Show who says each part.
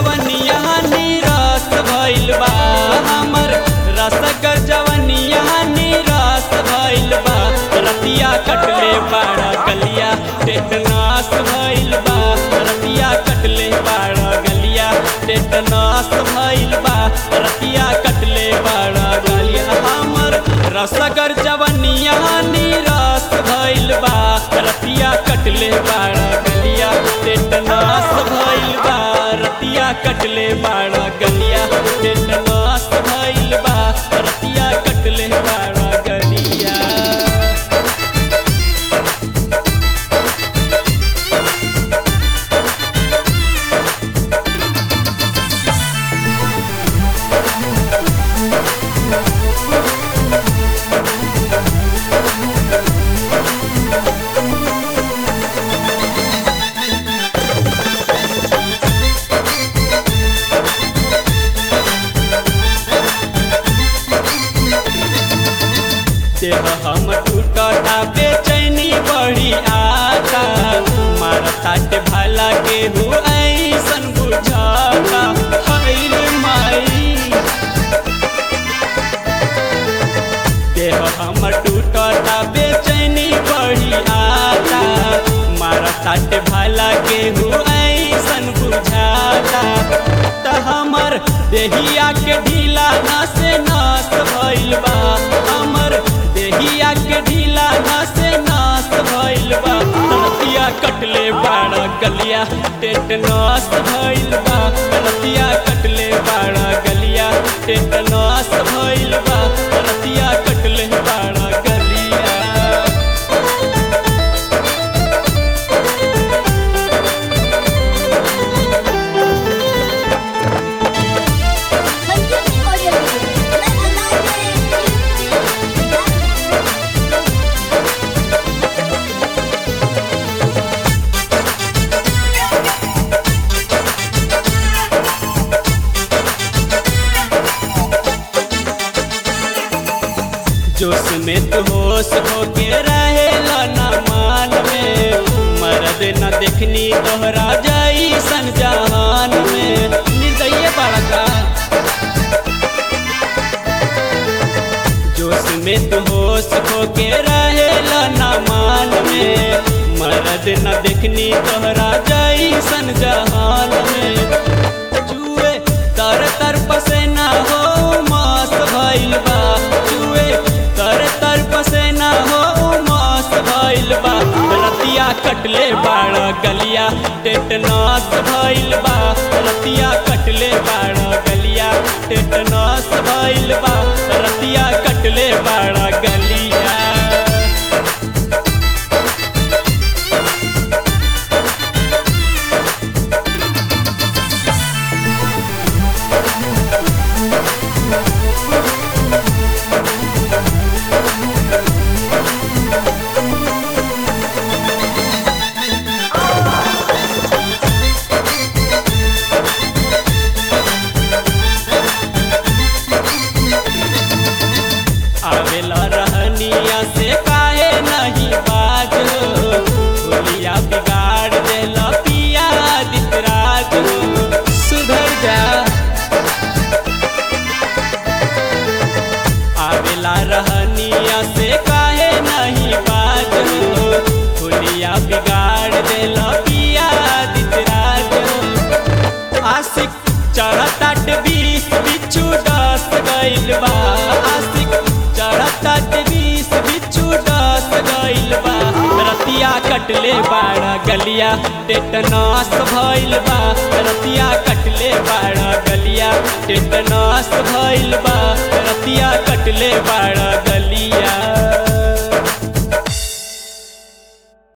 Speaker 1: जवनिया निराश भइल बा हमर रसगर जवनिया निराश भइल बा रतिया कटले बाड़ा गलिया टेटनास भइल बा रतिया कटले बाड़ा गलिया टेटनास भइल बा रतिया कटले बाड़ा गलिया हमर रसगर जवनिया निराश भइल बा रतिया कटले बाड़ा गलिया टेटनास भइल बा रतिया कटले बाड़ा गलिया टेटनास भइल बा रतिया कटले बाड़ा गलिया देह हम टूटता बेचैनी बड़ी आता मारताट भला केहू ऐसन बुझाता हैल माई देह हम टूटता बेचैनी बड़ी आता मारताट भला केहू ऐसन बुझाता त हमर देहिया के ढीला नस नास भइल बा हमर देहिया के ढीला नस नास भइल बा रतिया कटले बाड़ा गलिया टेटनास भइल बा रतिया कटले बाड़ा गलिया टेटनास भइल बा रतिया कटले बाड़ा गलिया
Speaker 2: संजीवनी ऑडियो मैं अंदाज
Speaker 1: जोश में तू होश होके रहेला ना मान में मर्द न देखनी तोहरा जाई सन जहान में निर्दय बड़का जोश में तू होश होके रहेला ना मान में मर्द न देखनी तोहरा जाई सन जहान में जुए तर तर पसेना हो मास भइल बा जुए तर तर पसेना हो मास भइल बा रतिया कटले बाड़ा गलिया टेटनास भइल बा रतिया कटले बाड़ा गलिया टेटनास भइल बा रतिया कटले बाड़ा गलिया आवेला रहनिया से काहे नहीं बाज बोलिया बिगाड़ देला पिया दितराज सुधर जा आवेला रहनिया से काहे नहीं बाज बोलिया बिगाड़ देला पिया दितराज आशिक चढ़ताट बीस बिच्छू डस गइल बा आशिक चढ़ताट बीस बिच्छू डस गइल बा रतिया कटले बाड़ा गलिया टेटनास भइल बा रतिया कटले बाड़ा गलिया टेटनास भइल बा रतिया कटले बाड़ा गलिया